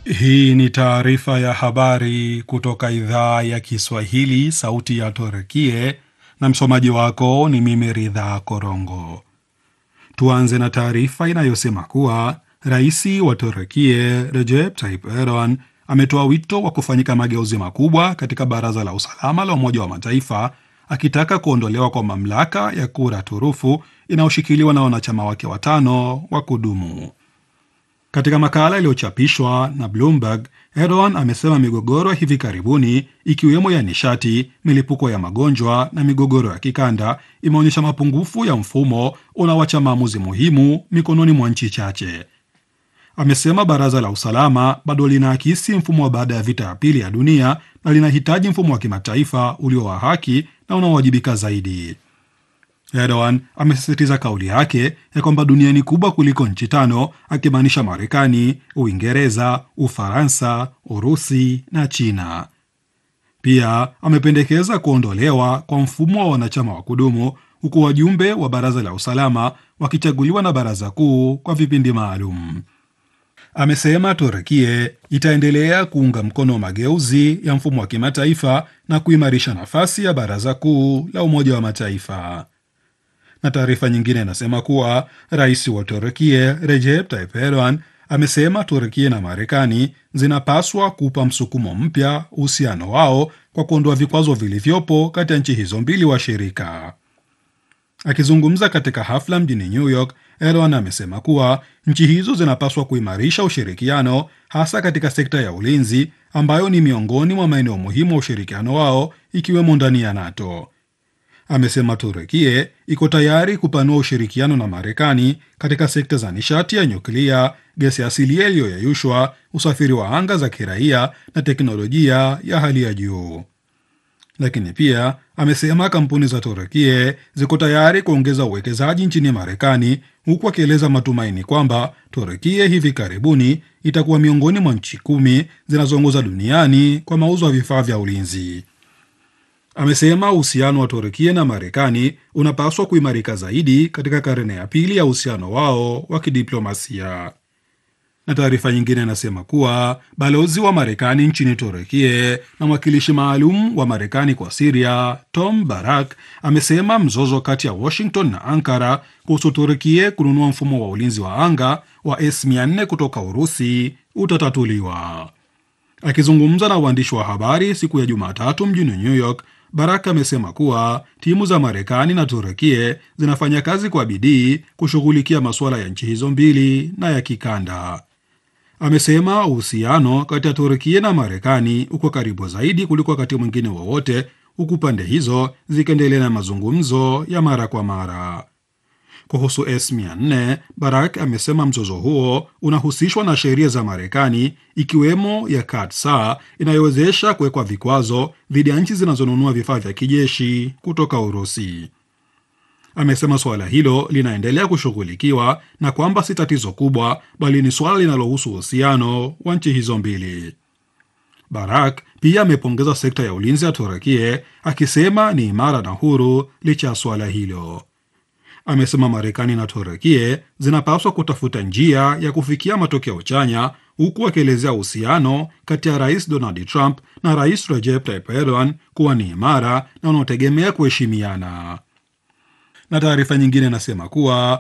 Hii ni taarifa ya habari kutoka idhaa ya Kiswahili, sauti ya Torekie, na msomaji wako ni mimi Ridha Korongo. Tuanze na taarifa inayosema kuwa rais wa Torekie Recep Tayyip Erdogan ametoa wito wa kufanyika mageuzi makubwa katika Baraza la Usalama la Umoja wa Mataifa, akitaka kuondolewa kwa mamlaka ya kura turufu inayoshikiliwa na wanachama wake watano wa kudumu. Katika makala iliyochapishwa na Bloomberg, Erdogan amesema migogoro ya hivi karibuni ikiwemo ya nishati, milipuko ya magonjwa na migogoro ya kikanda imeonyesha mapungufu ya mfumo unaoacha maamuzi muhimu mikononi mwa nchi chache. Amesema baraza la usalama bado linaakisi mfumo wa baada ya vita ya pili ya dunia na linahitaji mfumo wa kimataifa ulio wa haki na unaowajibika zaidi. Erdogan amesisitiza kauli yake ya kwamba dunia ni kubwa kuliko nchi tano, akimaanisha Marekani, Uingereza, Ufaransa, Urusi na China. Pia amependekeza kuondolewa kwa mfumo wa wanachama wa kudumu, huku wajumbe wa baraza la usalama wakichaguliwa na baraza kuu kwa vipindi maalum. Amesema Turkie itaendelea kuunga mkono mageuzi ya mfumo wa kimataifa na kuimarisha nafasi ya baraza kuu la Umoja wa Mataifa na taarifa nyingine inasema kuwa rais wa Turkie Recep Tayyip Erdogan amesema Turkie na Marekani zinapaswa kupa msukumo mpya uhusiano wao kwa kuondoa vikwazo vilivyopo kati ya nchi hizo mbili washirika. Akizungumza katika hafla mjini New York, Erdogan amesema kuwa nchi hizo zinapaswa kuimarisha ushirikiano hasa katika sekta ya ulinzi ambayo ni miongoni mwa maeneo muhimu wa ushirikiano wao ikiwemo ndani ya NATO. Amesema Turekie iko tayari kupanua ushirikiano na Marekani katika sekta za nishati ya nyuklia, gesi asilia iliyoyeyushwa, usafiri wa anga za kiraia na teknolojia ya hali ya juu. Lakini pia amesema kampuni za Turekie ziko tayari kuongeza uwekezaji nchini Marekani, huku akieleza matumaini kwamba Turekie hivi karibuni itakuwa miongoni mwa nchi kumi zinazoongoza duniani kwa mauzo ya vifaa vya ulinzi. Amesema uhusiano wa Turkia na Marekani unapaswa kuimarika zaidi katika karne ya pili ya uhusiano wao wa kidiplomasia. Na taarifa nyingine inasema kuwa balozi wa Marekani nchini Turkie na mwakilishi maalum wa Marekani kwa Siria Tom Barak amesema mzozo kati ya Washington na Ankara kuhusu Turkie kununua mfumo wa ulinzi wa anga wa S400 kutoka Urusi utatatuliwa. Akizungumza na waandishi wa habari siku ya Jumatatu mjini New York, Barak amesema kuwa timu za Marekani na Turekie zinafanya kazi kwa bidii kushughulikia masuala ya nchi hizo mbili na ya kikanda. Amesema uhusiano kati ya Turekie na Marekani uko karibu zaidi kuliko wakati mwingine wowote, huku pande hizo zikiendelea na mazungumzo ya mara kwa mara. Kuhusu S400, Barak amesema mzozo huo unahusishwa na sheria za Marekani ikiwemo ya Katsa inayowezesha kuwekwa vikwazo dhidi ya nchi zinazonunua vifaa vya kijeshi kutoka Urusi. Amesema suala hilo linaendelea kushughulikiwa na kwamba si tatizo kubwa, bali ni suala linalohusu uhusiano wa nchi hizo mbili. Barak pia amepongeza sekta ya ulinzi ya Turekie akisema ni imara na huru licha ya suala hilo. Amesema Marekani na Turekie zinapaswa kutafuta njia ya kufikia matokeo chanya, huku akielezea uhusiano kati ya Rais Donald Trump na Rais Recep Tayyip Erdogan kuwa ni imara na unaotegemea kuheshimiana. Na taarifa nyingine inasema kuwa